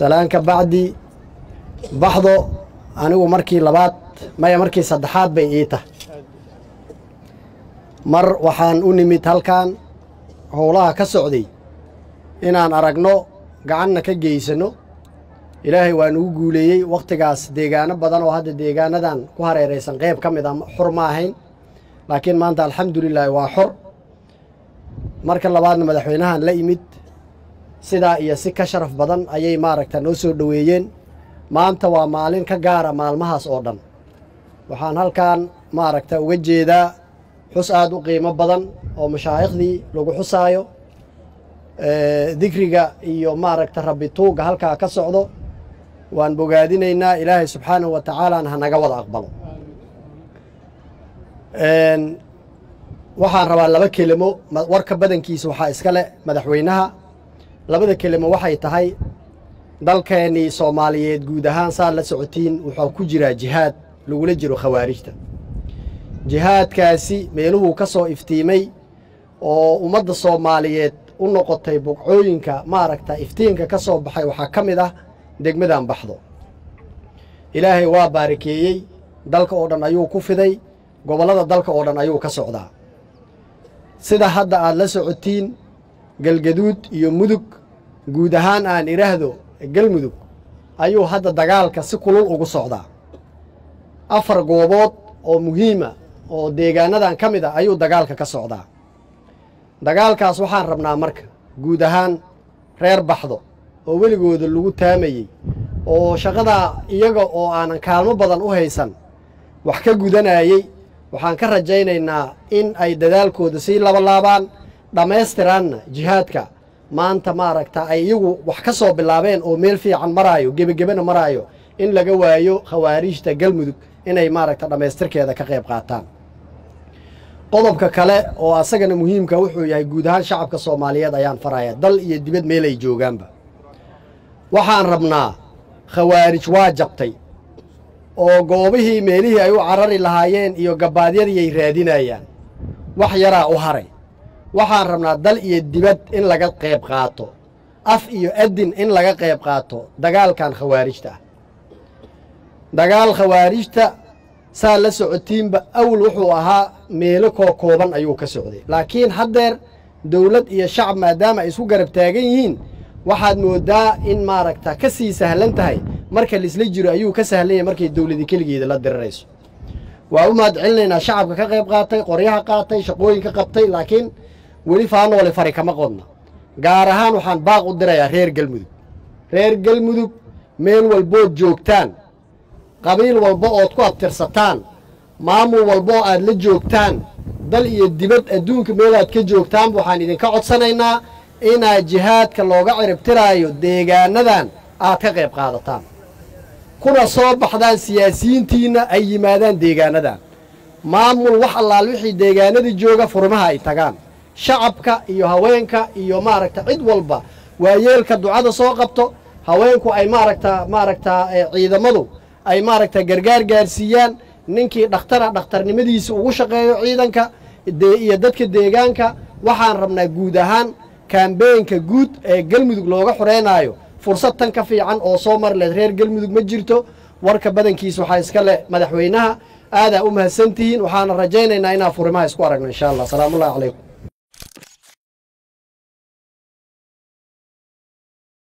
salaanka bacdi baxdo anigu markii labaad maya markii saddexaad bay ii tahay mar waxaan u nimid halkan howlaha ka socday inaan aragno gacanna ka geysanno ilaahay waa nugu guuleeyey wakhtigaas deegaano badan oo hadda deegaanadan ku hareeraysan qayb ka mid a xor ma ahayn laakiin maanta alxamdulilaahi waa xor marka labaadna madaxweynahan la yimid sidaa iyo si ka sharaf badan ayay maaragta noo soo dhoweeyeen maanta waa maalin ka gaara maalmahaas oo dhan waxaan halkan maaragta uga jeedaa xus aad u qiimo badan oo mashaaikhdii lagu xusaayo dikriga iyo maaragta rabbi tuugga halkaa ka socdo waan bogaadinaynaa ilaahay subxaanahu wa tacaalana hanaga wada aqbalo waxaan rabaa laba kelimo warka badankiisa waxaa iska leh madaxweynaha labada kelimo waxay tahay dalkeennii soomaaliyeed guud ahaan saad la socotiin wuxuu ku jiraa jihaad lagula jiro khawaarijta jihaadkaasi meeluhuu ka soo iftiimay oo ummadda soomaaliyeed u noqotay bugcooyinka maaragta iftiinka ka soo baxay waxaa ka mid ah degmadan baxdo ilaahay waa baarakeeyey dalka oo dhan ayuu ku fiday gobollada dalka oo dhan ayuu ka socdaa sida hadda aad la socotiin galgaduud iyo mudug guud ahaan aan idhaahdo galmudug ayuu hadda dagaalka si kulul ugu socdaa afar goobood oo muhiima oo deegaanadan ka mid a ayuu dagaalka ka socdaa dagaalkaas waxaan rabnaa marka guud ahaan reer baxdo oo weligooda lagu taamayey oo shaqadaa iyaga oo aanan kaalmo badan u haysan wax ka gudanayey waxaan ka rajaynaynaa in ay dadaalkooda sii labalaabaan dhammaystiraanna jihaadka maanta maaragta ay iyagu wax ka soo bilaabeen oo meel fiican maraayo gebagebana maraayo in laga waayo khawaariijta galmudug inay maaragta dhammaystirkeeda ka qayb qaataan qodobka kale oo asagana muhiimka wuxuu yahay guud ahaan shacabka soomaaliyeed ayaan faraya dal iyo dibad meel ay joogaanba waxaan rabnaa khawaarij waa jabtay oo goobihii meelihii ay u carari lahaayeen iyo gabbaadyadii ay raadinayaan wax yaraa u haray waxaan rabnaa dal iyo dibad in laga qayb qaato af iyo adin in laga qayb qaato dagaalkan khawaarijta ah dagaal khawaarijta saa la socotiinba awal wuxuu ahaa meelo koo kooban ayuu ka socday laakiin haddeer dawlad iyo shacab maadaama ay isku garab taagan yihiin waxaad mooddaa in maaragta ka sii sahlan tahay marka laisla jiro ayuu ka sahlan yahay markay dawladi keligeeda la dirirayso waa u mahad celinaynaa shacabka ka qayb qaatay qoryaha qaatay shaqooyinka qabtay laakiin weli faanoole fari kama qodna gaar ahaan waxaan baaq u dirayaa reer galmudug reer galmudug meel walbood joogtaan qabiil walba ood ku abtirsataan maamul walba oo aad la joogtaan dal iyo dibad adduunka meelaad ka joogtaanba waxaan idinka codsanaynaa inaad jihaadka looga ciribtiraayo deegaanadan aad ka qayb qaadataan kuna soo baxdaan siyaasiyiintiinna ay yimaadaan deegaanadan maamul wax allaal wixii deegaanadii jooga furmaha ay tagaan shacabka iyo haweenka iyo maaragta cid walba waayeelka ducada soo qabto haweenku ay maaragta maaragta ciidamadu ay maaragta gargaar gaarsiiyaan ninkii dhakhtara dhakhtarnimadiisa ugu shaqeeyo ciidanka iyo dadka deegaanka waxaan rabnaa guud ahaan kambeenka guud ee galmudug looga xoreynaayo fursad tan ka fiican oo soo mari leed reer galmudug ma jirto warka badankiisa waxaa iska leh madaxweynaha aadaa u mahadsantihiin waxaana rajaynaynaa inaan furimaha isku aragno insha allah salaamullahi calaykum